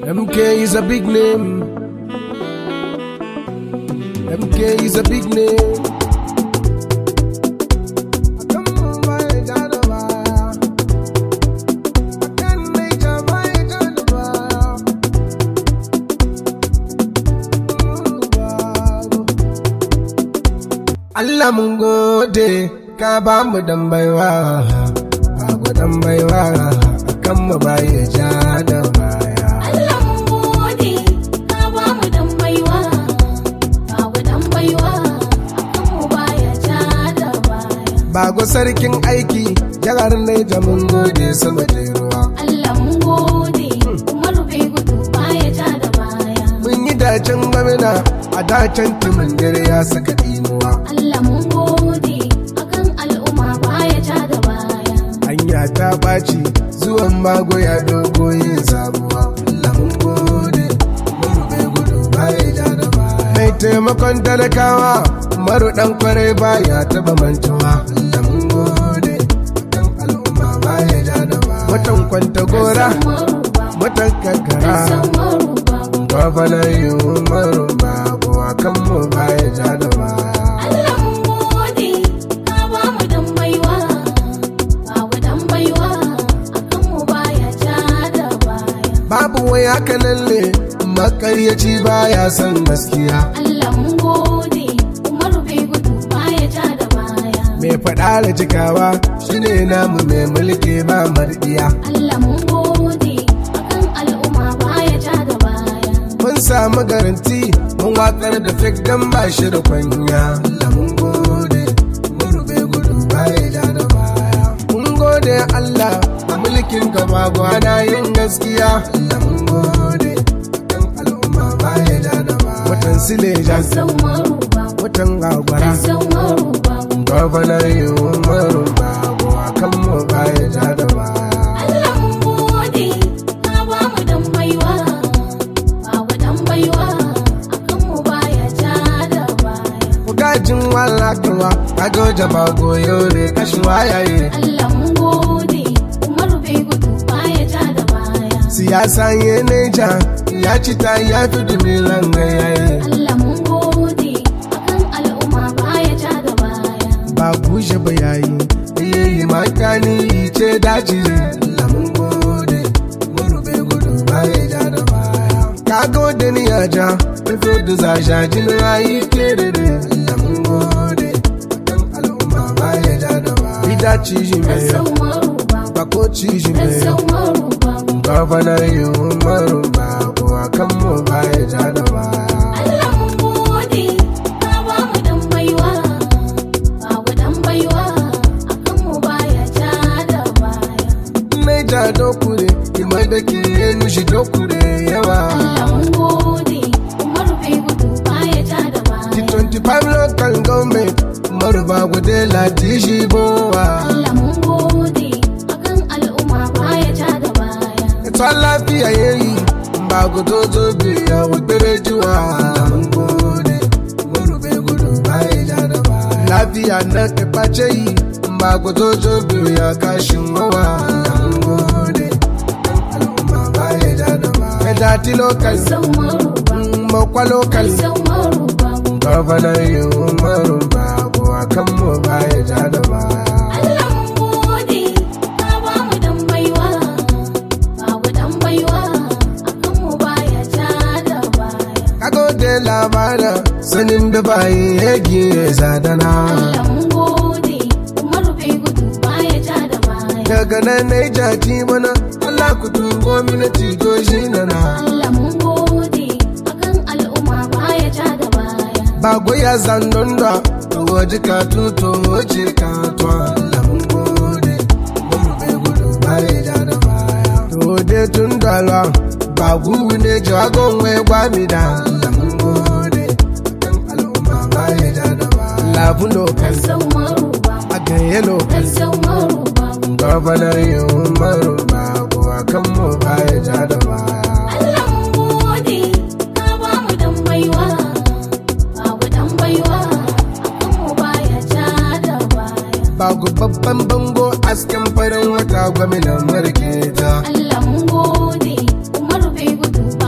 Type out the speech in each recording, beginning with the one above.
MK is a big name. MK is a big name. Allah mun gode ka ba mu dan baiwa babu dan baiwa akan mu baya ja da baya Allah mun gode ka ba mu dan baiwa babu dan baiwa akan mu baya ja da baya bago sarkin aiki jihar Naija mun gode sama da ruwa Allah mun gode Umaru bai gudu baya ja da baya mun yi dacen gwamna a dacen timin dare ya saka inuwa Allah mun gode akan al'umma baya ja da baya hanya ta ɓaci zuwan mago ya dogo yin sabuwa Allah mun gode mun bai gudu baya ja da baya mai taimakon talakawa maru dan kwarai baya taba mantuwa Allah mun gode dan al'umma baya ja da baya watan kwanta gora Umaru ba watan kankara Umaru ba Gwamnan yi umaru babu a kan mu baya ja da baya Allah mun gode ka ba mu dan baiwa babu dan baiwa akan mu baya ja da baya babu wai haka nan ne makaryaci baya son gaskiya Allah mun gode Umaru bai gudu baya ja da baya mai faɗa da cikawa shine namu mai mulki ba mardiya Allah mun gode akan al'umma baya ja da baya mun samu garanti mun wakar da fik dan ba shi da kwanya Allah mun gode mun rube gudu baya ja da baya mun gode Allah a mulkin ka ba gwana yin gaskiya Allah mun gode kan al'umma baya ja da baya watan sileja San Umaru ba watan gagwara San Umaru ba gwamnan yi umaru babu a kan mu baya ja da baya Allah mun gode ka ba mu dan baiwa babu dan baiwa akan mu baya ja da baya Gajin walakawa kaga jama goyo ne kashin wayaye Allah mun gode Umaru bai gudu baya ja da baya siyasa ye neja ya ci ta ya fi dumilan gayaye Allah mun gode akan al'umma baya ja da baya ba bushe ba yayi yayi makani ce daji Allah mun gode mun rube gudu baya ja da baya ka gode ni ya ja fito da zasha jin rayi ke da da Allah mun gode kan al'umma baya ja da baya ida ci shi mai San Umaru ba ba ko ci shi mai San Umaru ba Gwamnan yi umaru babu a kan mu baya ja da baya. Allah mun gode ka ba mu dan baiwa babu dan baiwa akan mu baya ja da baya Naija dokure, ima da ke nushi dokure yawa. Allah mun gode Umaru bai gudu baya ja da baya T25 local government, umaru ba gude lati shi bowa. Allah mun gode akan al'umma baya ja da baya Ita lafiya yayi, ba gudo zo biya wudere jiwa. Mun gode, umaru bai gudu baya ja da baya. Lafiya na kaface yi, ba gudo zo biya kashin wawa. Mun gode, al'umma baya ja da baya. Medati local, San Umaru ba makwa local. San Umaru ba Gwamnan yi umaru babu a kan mu baya ja da baya. Allah mun gode ka ba mu dan baiwa babu dan baiwa akan mu baya ja da baya Kago da labarin sanin da bayi yagi ya zadana. Allah mun gode Umaru bai gudu baya ja da baya Daga nan na yi jaki mana Allah ku tungo mini tito shi na na. Allah mun gode akan al'umma baya ja da baya Ba goya zandon da waje ka tuto waje ka to Allah mun gode. Mun bai gudu baya ja da baya. To dai tun dala ba gugu ne jagon wai gwami da Allah mun gode. Kan al'umma baya ja da baya. Labu lokal San Umaru ba a ganye lokal. San Umaru ba Gwamnan yi umaru babu a kan mu baya ja da baya. Allah mun gode ka ba mu dan baiwa babu dan baiwa akan mu baya ja da baya Bagu babban bango asken farin wata gwamnan marketa. Allah mun gode Umaru bai gudu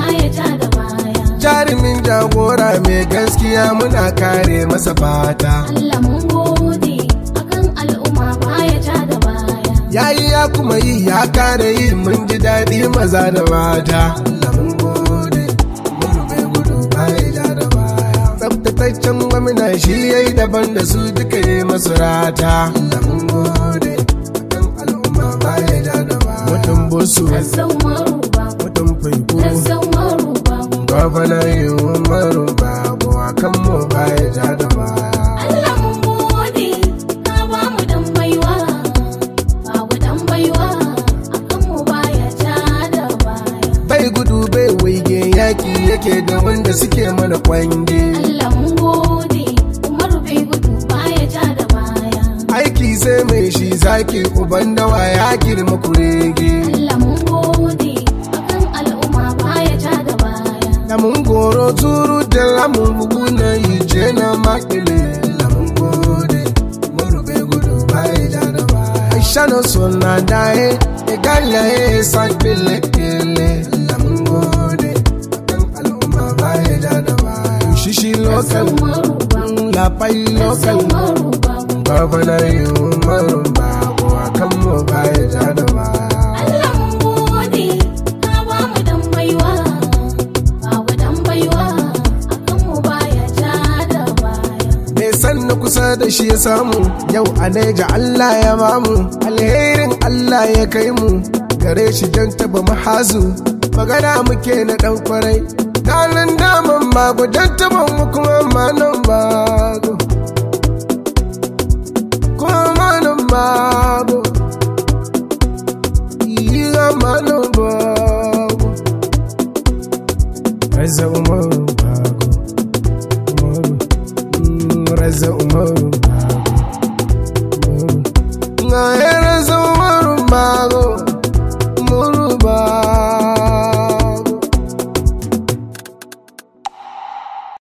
jagora mai gaskiya muna kare masa fata Allah mun gode akan al'umma baya ja da baya yayi ya kuma yi ya kare yi mun ji daɗi maza da mata Allah mun gode mun rufe gudu baya ja da baya tsaftataccen gwamna shi yayi daban da su duka yi masu rata Allah mun gode akan al'umma baya ja da baya mutum busu Zazzau maruba mutum faiko Zazzau maruba gwamna yi umaru babu akan mu baya ja da baya Allah mun gode ka ba mu dan baiwa babu dan baiwa akan mu baya ja da baya bai gudu bai waige yaki yake da wanda suke mana kwange Allah mun gode Umaru bai gudu baya ja da baya aiki sai mai shi zaki uban dawa ya girma kurege Allah mun gode akan al'umma baya ja da baya da mun goro turu da lamun bugu na ije na makile da mun gode mun bai gudu bai ja da baya aisha no sona dae e galla e sakbele kele da mun gode akan al'umma bai ja da baya shishi local Zazzau maruba la pai Zazzau local maruba Gwamna yi umaru babu a kan mu baya ja da baya. Allah mun gode ka ba mu dan baiwa babu dan baiwa akan mu baya ja da baya Mai san na kusa da shi ya samu yau a naija Allah ya bamu alherin Allah ya kai mu gare shi don taba mahazu magana muke na dan kwarai Danan daman mago don taba mu kuma manan bago. Kuma manan bago. Iya manan bago. Reza Umaru Bago Umaru Mm, Reza Umaru Bago